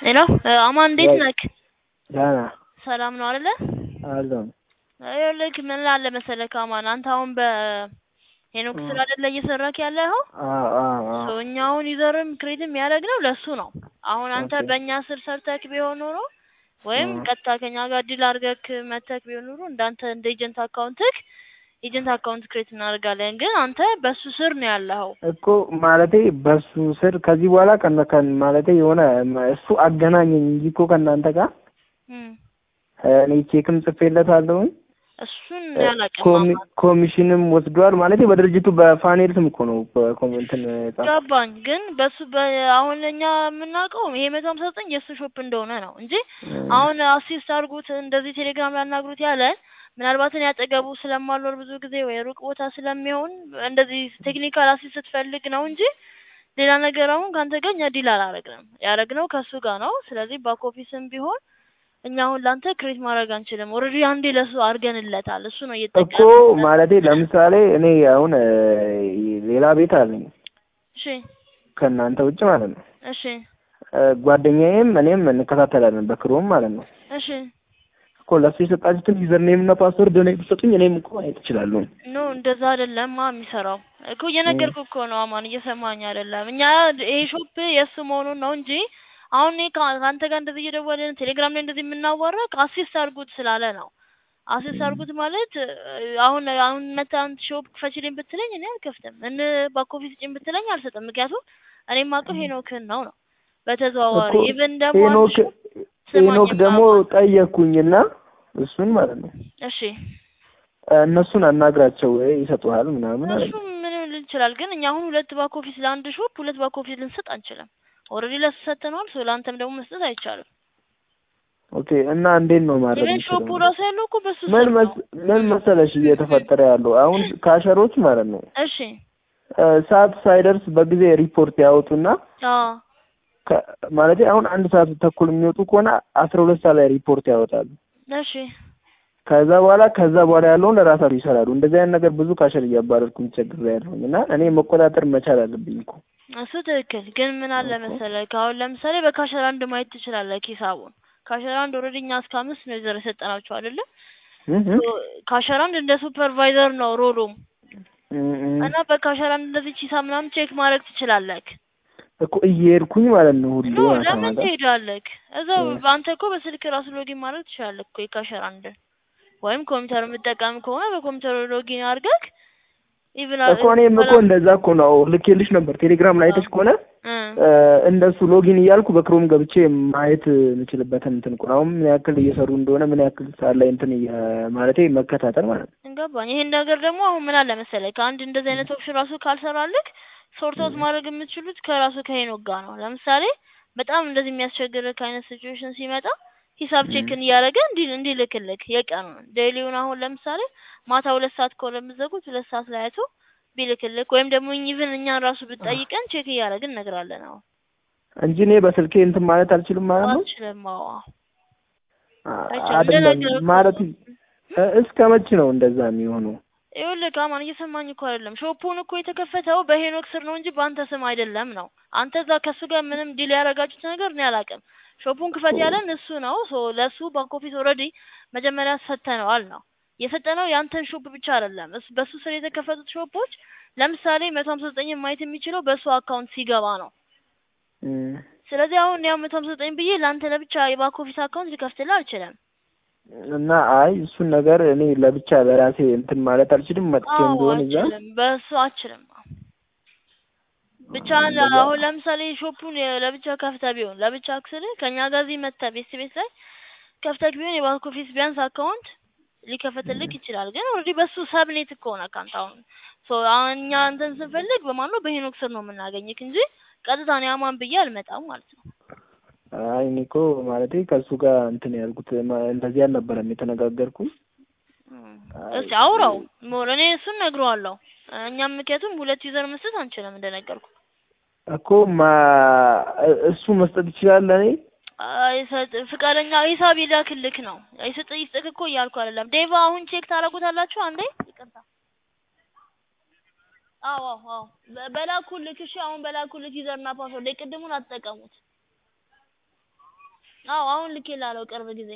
ሄሎ አማን እንዴት ወይ ነክ? ደህና ሰላም ነው አይደለ? አለሁ። ይኸውልህ ምን አለ መሰለህ አማን አንተ አሁን በሄኖክ እ ስራ አይደለ እየሰራክ ያለኸው? አዎ አዎ አዎ ሶ እኛ አሁን ዩዘርም ክሬትም ያደረግነው ለሱ ነው። አሁን አንተ ኦኬ በእኛ ስር ሰርተክ ቢሆን ኖሮ ወይም እ ቀጥታ ከኛ ጋር ዲል አድርገክ መተክ ቢሆን ኖሮ እንዳንተ እንደ ኤጀንት አካውንትክ ኤጀንት አካውንት ክሬት እናደርጋለን። ግን አንተ በሱ ስር ነው ያለኸው። እኮ ማለቴ በሱ ስር ከዚህ በኋላ ከነ ከን ማለቴ የሆነ እሱ አገናኘኝ እንጂ እኮ ከእናንተ ጋር እም እኔ ቼክም ጽፌለታለሁኝ እሱን እ ያላቅም ኮሚ አማን ኮሚሽንም ወስዷል። ማለቴ በድርጅቱ በፋኔል ስም እኮ ነው በኮሜንትን ጻፍ ገባኝ። ግን በሱ በ አሁን እኛ የምናውቀው ይሄ መቶ ሀምሳ ዘጠኝ የእሱ ሾፕ እንደሆነ ነው እንጂ አሁን አሲስት አድርጉት እንደዚህ ቴሌግራም ላይ አናግሩት ያለን ምናልባት እኔ አጠገቡ ስለማልኖር ብዙ ጊዜ ወይ ሩቅ ቦታ ስለሚሆን እንደዚህ ቴክኒካል አሲስት ስትፈልግ ነው እንጂ ሌላ ነገር አሁን ከአንተ ጋር እኛ ዲል አላረግንም። ያደረግነው ከእሱ ጋር ነው። ስለዚህ ባክ ኦፊስም ቢሆን እኛ አሁን ለአንተ ክሬት ማድረግ አንችልም። ኦልሬዲ አንዴ ለሱ አድርገንለታል። እሱ ነው እኮ እየተጠቀመበት ማለቴ ለምሳሌ እኔ አሁን እ ሌላ ቤት አለኝ እሺ ከእናንተ ውጭ ማለት ነው። እሺ እ ጓደኛዬም እኔም እንከታተላለን በክሮም ማለት ነው። እሺ እኮ ለሱ የሰጣችሁትን ዩዘር ኔም እና ፓስወርድ እኔ ብትሰጡኝ እኔም እኮ ማየት እችላለሁ። ኖ እንደዛ አይደለም ማ የሚሰራው እኮ እየነገርኩህ እኮ ነው አማን፣ እየሰማኝ አይደለም። እኛ ይሄ ሾፕ የእሱ መሆኑን ነው እንጂ አሁን እኔ ከ- ከአንተ ጋር እንደዚህ እየደወልን ቴሌግራም ላይ እንደዚህ የምናዋራ አሲስት አድርጉት ስላለ ነው። አሲስት አድርጉት ማለት እ፣ አሁን አሁን መተህ አንተ ሾፕ ክፈችልኝ ብትለኝ እኔ አልከፍትም። እን ባክ ኦፊስ ስጪኝ ብትለኝ አልሰጥም። ምክንያቱም እኔ የማውቀው ሄኖክን ነው ነው በተዘዋዋሪ እኮ ኢቭን ደግሞ አንድ ሄኖክ ሾፕ ስማኝ ሄኖክ ደግሞ አማን ጠየቅኩኝና እሱን ማለት ነው እሺ እነሱን አናግራቸው ይሰጡሃል ምናምን አለኝ። እሱ ምን ሊል ይችላል። ግን እኛ አሁን ሁለት ባክ ኦፊስ ለአንድ ሾፕ ሁለት ባክ ኦፊስ ልንሰጥ አንችልም። ኦልሬዲ ለሱ ሰጥተነዋል። ሶ ለአንተም ደግሞ መስጠት አይቻልም። ኦኬ እና እንዴት ነው ማድረግ ኢቨን ሾፑ የምችለው? ራሱ ያለው እኮ በሱ ምን ስር መስ ነው። ምን መሰለሽ እየተፈጠረ ያለው አሁን ካሸሮች ማለት ነው እሺ እ ሰዓት ሳይደርስ በጊዜ ሪፖርት ያወጡና አዎ ከ- ማለቴ አሁን አንድ ሰዓት ተኩል የሚወጡ ከሆነ አስራ ሁለት ሰዓት ላይ ሪፖርት ያወጣሉ። እሺ ከዛ በኋላ ከዛ በኋላ ያለውን ለራሳቸው ይሰራሉ። እንደዚህ አይነት ነገር ብዙ ካሸር እያባረርኩኝ ቸግሬያለሁኝ እና እኔ መቆጣጠር መቻል አለብኝ እኮ እሱ ትክክል። ግን ምን አለ እኮ መሰለህ አሁን ለምሳሌ በካሸር አንድ ማየት ትችላለህ ሂሳቡን። ካሸር አንድ ኦልሬዲ እኛ እስከ አምስት ነው ይዘር የሰጠናቸው አይደለ? እህ ሶ ካሸር አንድ እንደ ሱፐርቫይዘር ነው ሮሉም እህ እህ እና በካሸር አንድ እንደዚህ ሂሳብ ምናምን ቼክ ማድረግ ትችላለህ። እኮ እየሄድኩኝ ማለት ነው ሁሌ ኖ ማታ ለምን ማታ ትሄዳለህ? እዛው እ በአንተ እኮ በስልክ ራሱ ሎጊን ማድረግ ትችላለህ እኮ የካሸር አንድ ወይም ኮምፒውተር የምትጠቀም ከሆነ በኮምፒውተር ሎጊን አድርገህ ኢቭን እኮ እኔም እኮ እንደዛ እኮ ነው ልኬልሽ ነበር ቴሌግራም ላይ አይተሽ ከሆነ እ እ እንደሱ ሎጊን እያልኩ በክሮም ገብቼ ማየት የምችልበትን እንትን እኮ ነው። አሁን ምን ያክል እየሰሩ እንደሆነ ምን ያክል ሰዓት ላይ እንትን እየ- ማለቴ መከታተል ማለት ነው። እንገባኝ። ይሄን ነገር ደግሞ አሁን ምን አለ መሰለህ ከአንድ እንደዚህ አይነት ኦፕሽን ራሱ ካልሰራልክ ሶርት አውት ማድረግ የምትችሉት ከራሱ ከሄኖክ ጋር ነው። ለምሳሌ በጣም እንደዚህ የሚያስቸግርህ አይነት ሲቹዌሽን ሲመጣ ሂሳብ እም ቼክን እያደረገ እንዲ እንዲልክልክ የቀኑን ዴይሊውን አሁን ለምሳሌ ማታ ሁለት ሰዓት ከሆነ የምትዘጉት ሁለት ሰዓት ላይ አይቶ ቢልክልክ ወይም ደግሞ ኢቭን እኛን ራሱ ብትጠይቀን ቼክ እያደረግን እነግራለን። አሁን እንጂ እኔ በስልኬ እንትን ማለት አልችልም ማለት ነው። አልችልም። አዎ አ- አይቻልም። አይደለም እንደነገርኩህ ማለት ነው። እ- እስከ መቼ ነው እንደዛ የሚሆነው? ይኸውልህ አማን እየሰማኝ እኮ አይደለም። ሾፑን እኮ የተከፈተው በሄኖክ ስር ነው እንጂ በአንተ ስም አይደለም ነው። አንተ እዛ ከእሱ ጋር ምንም ዲል ያደረጋችሁት ነገር እኔ አላውቅም። ሾፑን ክፈት ያለን እሱ ነው። ሶ ለእሱ ባክ ኦፊስ ኦልሬዲ መጀመሪያ ሰጥተነዋል ነው የሰጠነው። ያንተን ሾፕ ብቻ አይደለም እሱ በሱ ስር የተከፈቱት ሾፖች ለምሳሌ መቶ ሀምሳ ዘጠኝ ማየት የሚችለው በእሱ አካውንት ሲገባ ነው። እም ስለዚህ አሁን ያው መቶ ሀምሳ ዘጠኝ ብዬ ለአንተ ለብቻ የባክ ኦፊስ አካውንት ሊከፍትልህ አልችልም። እና አይ እሱን ነገር እኔ ለብቻ ለራሴ እንትን ማለት አልችልም። መጥቼም አዎ ቢሆን እዛ አልችልም፣ በእሱ አልችልም። ብቻ እንደዛ አሁን ለምሳሌ ሾፑን የ- ለብቻ ከፍተህ ቢሆን ለብቻ አክስልህ ከኛ ጋር እዚህ መተህ ቤት ቤት ላይ ከፍተህ ቢሆን የባንክ ኦፊስ ቢያንስ አካውንት ሊከፈትልክ ይችላል። ግን ኦልሬዲ በሱ ሰብኔት እኮ ነህ አንተ አሁን ሶ አሁን እኛ አንተን ስንፈልግ በማን ነው በሄኖክ ስር ነው የምናገኝክ እንጂ ቀጥታ እኔ አማን ብዬ አልመጣም ማለት ነው። አይ እኔ እኮ ማለቴ ከእሱ ጋር እንትን ያልኩት ማ- እንደዚህ አልነበረም የተነጋገርኩኝ። እም፣ አይ እስኪ አውራው ሞር እኔ እሱን ነግረዋለሁ። እኛም ምክንያቱም ሁለት ዩዘር መስጠት አንችልም እንደነገርኩ እኮ ማ እሱ መስጠት ይችላል ለእኔ አይሰጥ ፍቃደኛ ሂሳብ ይላክልክ ነው አይሰጥ ይስጥክ እኮ እያልኩ አይደለም። ዴቫ አሁን ቼክ ታደርጉታላችሁ አንዴ ይቅርታ አዎ አዎ አዎ በ- በላኩልክ እሺ አሁን በላኩልክ ዩዘርና ፓስወርድ የቅድሙን አትጠቀሙት አዎ አሁን ልኬልሃለሁ ቅርብ ጊዜ።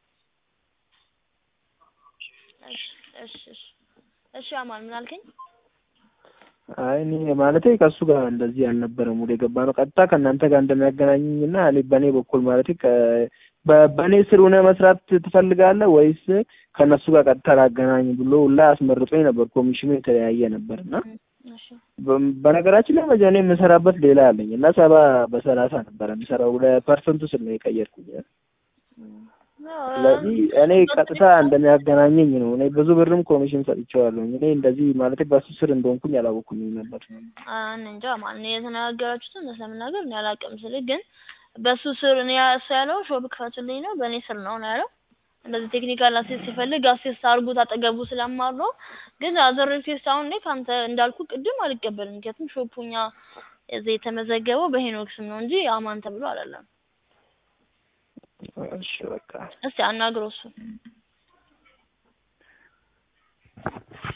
እሺ እሺ እሺ እሺ አማን ምን አልከኝ? አይ እኔ ማለቴ ከእሱ ጋር እንደዚህ አልነበረም ወደ የገባ ነው ቀጥታ ከእናንተ ጋር እንደሚያገናኘኝ እና እኔ በእኔ በኩል ማለቴ ከ በ- በእኔ ስር ሆነ መስራት ትፈልጋለህ ወይስ ከእነሱ ጋር ቀጥታ ላገናኝ ብሎ ሁላ አስመርጦኝ ነበር። ኮሚሽኑ የተለያየ ነበር እና እሺ በ- በነገራችን ላይ መጀኔ የምሰራበት ሌላ አለኝ እና ሰባ በሰላሳ ነበር የምሰራው ለፐርሰንቱ ስል ነው የቀየርኩኝ። ስለዚህ እኔ ቀጥታ እንደሚያገናኘኝ ነው። እኔ ብዙ ብርም ኮሚሽን ሰጥቼዋለሁ። እኔ እንደዚህ ማለት በሱ ስር እንደሆንኩኝ አላወኩኝም ነበር። እኔ እንጃ ማን ነው የተነጋገራችሁትን እውነት ለመናገር እኔ አላውቅም። ስልህ ግን በሱ ስር እኔ እሱ ያለው ሾፕ ክፈቱልኝ ነው፣ በእኔ ስር ነው ነው ያለው። እንደዚህ ቴክኒካል አሲስት ሲፈልግ አሲስት አድርጉት አጠገቡ ስለማለው ግን አዘር ሪኩዌስት አሁን እኔ ከአንተ እንዳልኩ ቅድም አልቀበልም። ምክንያቱም ሾፑኛ እዚህ የተመዘገበው በሄኖክ ስም ነው እንጂ አማን ተብሎ አይደለም። እሺ በቃ እስቲ አናግረው እሱን